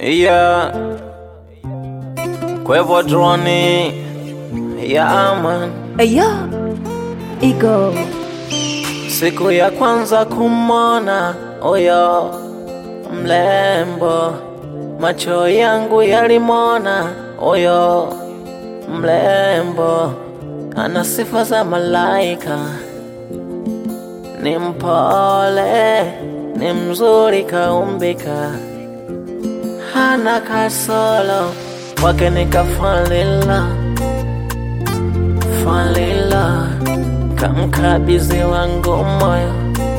Yeah. Kwa hivyo droni yeah, man. Ayo, Ego, Siku ya kwanza kumona oyo mlembo, macho yangu yalimona oyo mlembo, ana sifa za malaika, ni mpole, ni mzuri kaumbika, hana kasolo, kwake nikafalila falila kamkabizi wangu moyo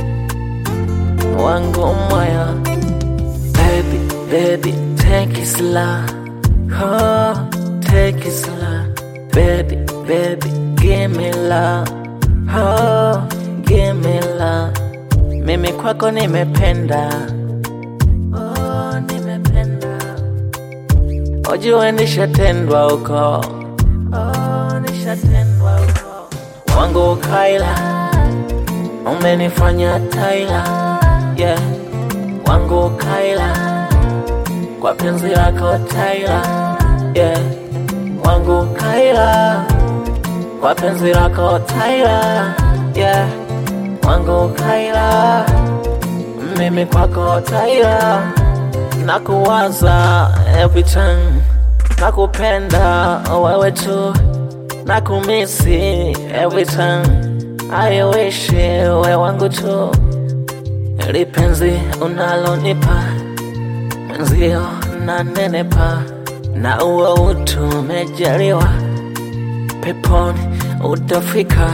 wangu moyo baby baby take it slow oh take it slow baby baby give me love oh give me love mimi kwako nimependa oh nimependa ujue nishatendwa huko oh nishatendwa huko wangu kaila umenifanya taila yeah wangu kaila kwa penzi lako taila yeah wangu kaila kwa penzi lako taila yeah wangu kaila mimi kwako taila nakuwaza every time nakupenda wewe tu nakumisi every time I wish we wangu tu lipenzi unalonipa mwenzio na nenepa na uwe utu umejaliwa peponi utafika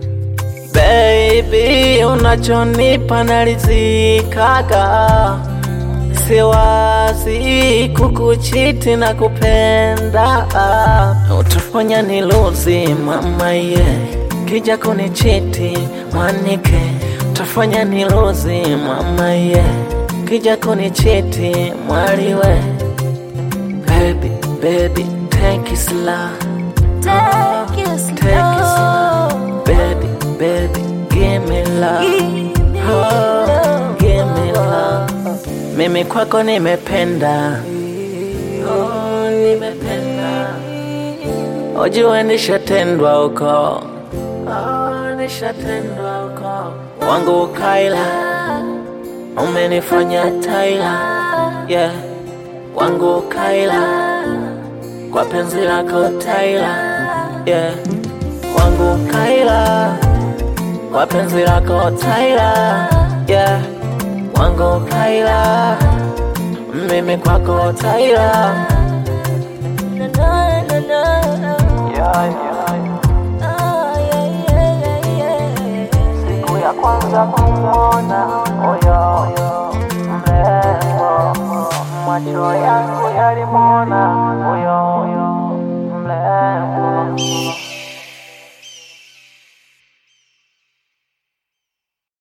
baby unachonipa nalizikaga siwazi kukuchiti na kupenda utafanya niluzi mama ye kija kunichiti mwanike utafanya niluzi mama ye kija kunichiti mwaliwe baby baby take it slow take it take it slow baby baby give me love Oh, give me love. Mimi kwako nimependa, oh, nimependa. Ujue nishatendwa huko, oh, nishatendwa huko. Wangu kaila, umenifanya taila, yeah. Wangu kaila, kwa penzi lako taila, yeah. Wangu kaila, kwa penzi lako taila, yeah. Wangu kaila, mimi kwako taila. Na, na, na, na.